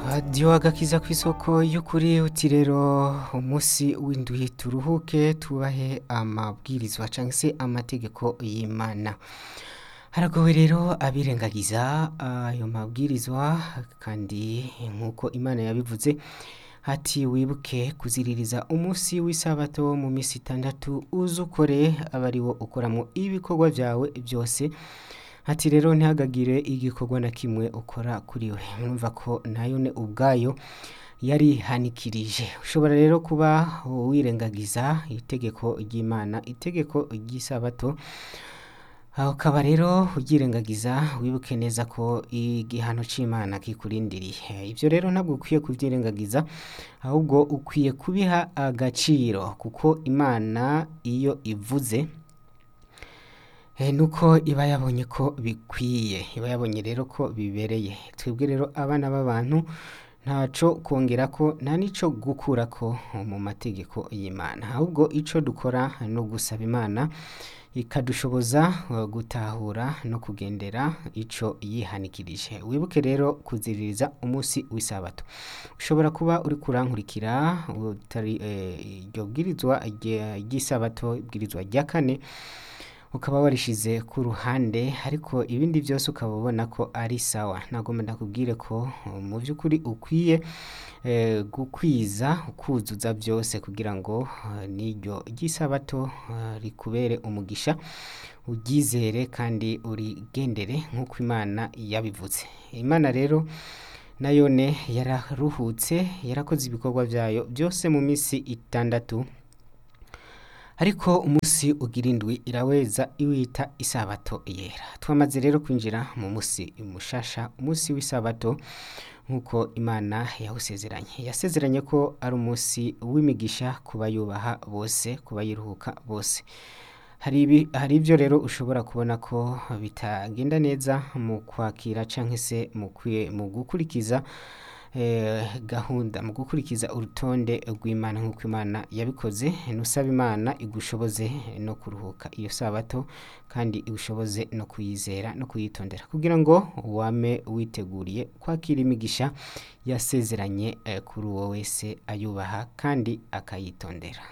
radiyo agakiza ku isoko y'ukuri uti rero umunsi w'indwi turuhuke tubahe amabwirizwa cyangwa se amategeko y'imana haragowe rero abirengagiza ayo mabwirizwa kandi nk'uko imana yabivuze ati wibuke kuziririza umunsi w'isabato mu minsi itandatu uzukore aba ari wo ukoramo ibikorwa byawe byose ati rero ntihagagire igikorwa na kimwe ukora kuri we numva ko nayo ne ubwayo yarihanikirije ushobora rero kuba wirengagiza itegeko ry'imana itegeko ry'isabato ukaba rero ubyirengagiza wibuke neza ko igihano cy'imana kikurindiriye ibyo rero ntabwo ukwiye kubyirengagiza ahubwo ukwiye kubiha agaciro kuko imana iyo ivuze nuko iba yabonye ko bikwiye iba yabonye rero ko bibereye twebwe rero abana b'abantu ntacyo kongera ko nta n'icyo gukura ko mu mategeko y'imana ahubwo icyo dukora ni ugusaba imana ikadushoboza gutahura no kugendera icyo yihanikirije wibuke rero kuziririza umunsi w'isabato ushobora kuba uri kurankurikira iryo bwirizwa ry'isabato ibwirizwa rya kane ukaba warishyize ku ruhande ariko ibindi byose ukaba ubona ko ari sawa ntabwo ndakubwire ko mu by'ukuri ukwiye gukwiza ukuzuza byose kugira ngo n'iryo ry'isabato rikubere umugisha uryizere kandi urigendere nk'uko imana yabivutse imana rero nayo ne yararuhutse yarakoze ibikorwa byayo byose mu minsi itandatu ariko umunsi ugira indwi iraweza iwita isabato yera twamaze rero kwinjira mu munsi mushasha umunsi w'isabato nk'uko imana yawusezeranye yasezeranye ko ari umunsi w'imigisha ku bayubaha bose ku bayiruhuka bose hari ibyo rero ushobora kubona ko bitagenda neza mu kwakira cyangwa se mu gukurikiza gahunda mu gukurikiza urutonde rw'imana nk'uko imana yabikoze nusaba imana igushoboze no kuruhuka iyo sabato kandi igushoboze no kuyizera no kuyitondera kugira ngo wame witeguriye kwakira imigisha yasezeranye kuri uwo wese ayubaha kandi akayitondera